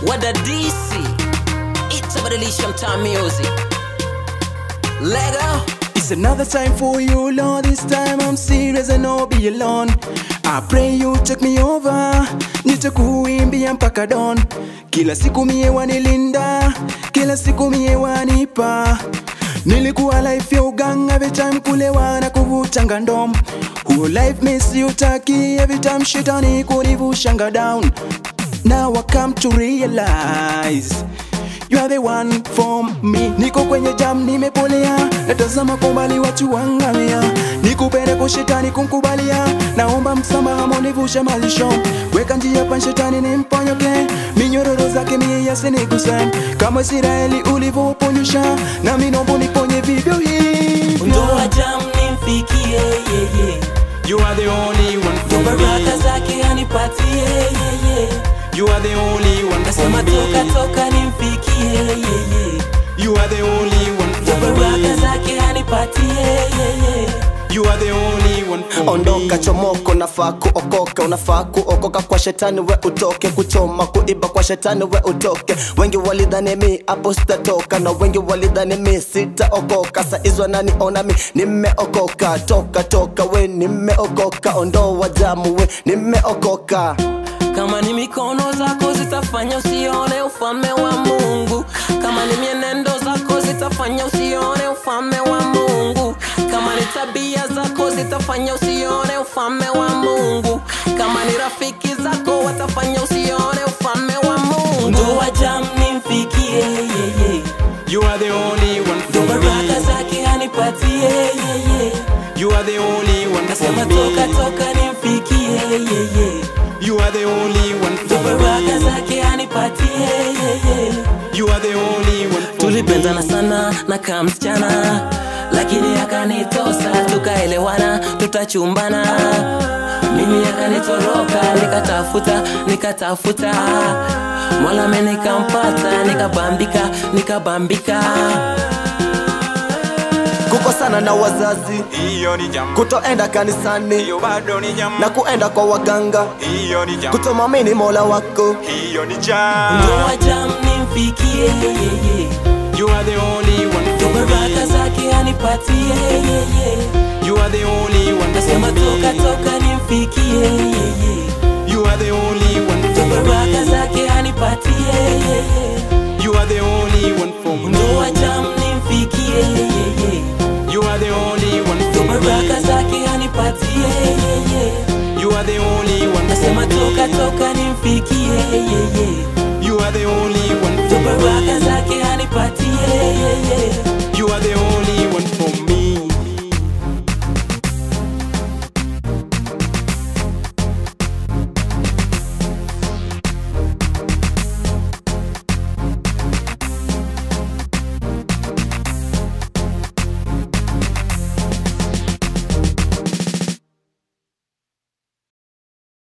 What a DC. It's a Revolution Time Music. Lego. It's another time for you, Lord. This time I'm serious and I'll be alone. I pray you take me over, nitakuimbia mpaka dawn. Kila siku mie wanilinda, kila siku mie wanipa. Nilikuwa life ya uganga, every time kulewa na kuvutanga ndom. Huo life misi utaki, every time shetani kunivushanga down. Now I come to realize You are the one for me Niko kwenye jam nimepolea Natazama kwa mbali watu wangamia Nikupende kwa shetani kumkubalia Naomba msamaha monivushe malisho Weka njia pa shetani nimponyoke Minyororo zake mie yasiniguse Kama Israeli ulivyoponyesha Nami naomba uniponye vivyo hivyo Ndoa jam nimfikie yeye. You are the only one for Baraka me zake anipatie yeye. You are the only one for Nasema toka me toka nimfikie yeye. You are the only one for Baraka me zake anipatie yeye. You are the only one for me ondoka chomoko nafaa kuokoka unafaa kuokoka kwa shetani we utoke kuchoma kuiba kwa shetani we utoke wengi walidhani mi hapo sitatoka na wengi walidhani mi sitaokoka saizwa nani ona mi nimeokoka toka toka we nimeokoka ondoa damu we nimeokoka Kama ni mikono zako zitafanya usione ufalme wa Mungu. Kama ni mienendo zako zitafanya usione ufalme wa Mungu. Kama ni tabia zako zitafanya usione ufalme wa Mungu. Kama ni rafiki zako watafanya usione ufalme wa Mungu. Ndoa jam nimfikie yeye, You are the only one ndo for baraka me zake anipatie yeye. You are the only one for Nasema toka me toka nimfikie yeye. You are the only one Ndo for baraka me zake anipatie yeye. You are the only one for tulipendana me sana na kaa msichana lakini akanitosa tukaelewana tutachumbana mimi akanitoroka nikatafuta nikatafuta mwalame nikampata nikabambika nikabambika kukosana na wazazi Hiyo ni jambo kutoenda kanisani Hiyo bado ni jambo na kuenda kwa waganga Hiyo ni jambo kutomamini mola wako Hiyo ni jambo ndoa jam nimfikie yeye You are the only one ndo for baraka me zake anipatie yeye You are the only one for nasema toka me toka nimfikie yeye You are the only one ndo for baraka me zake anipatie yeye You are the only one for ndoa me jam nimfikie yeye You are the only one ndo for baraka me zake anipatie yeye You are the only one nasema for toka me toka nimfikie yeye You are the only one ndo for baraka me zake anipatie yeye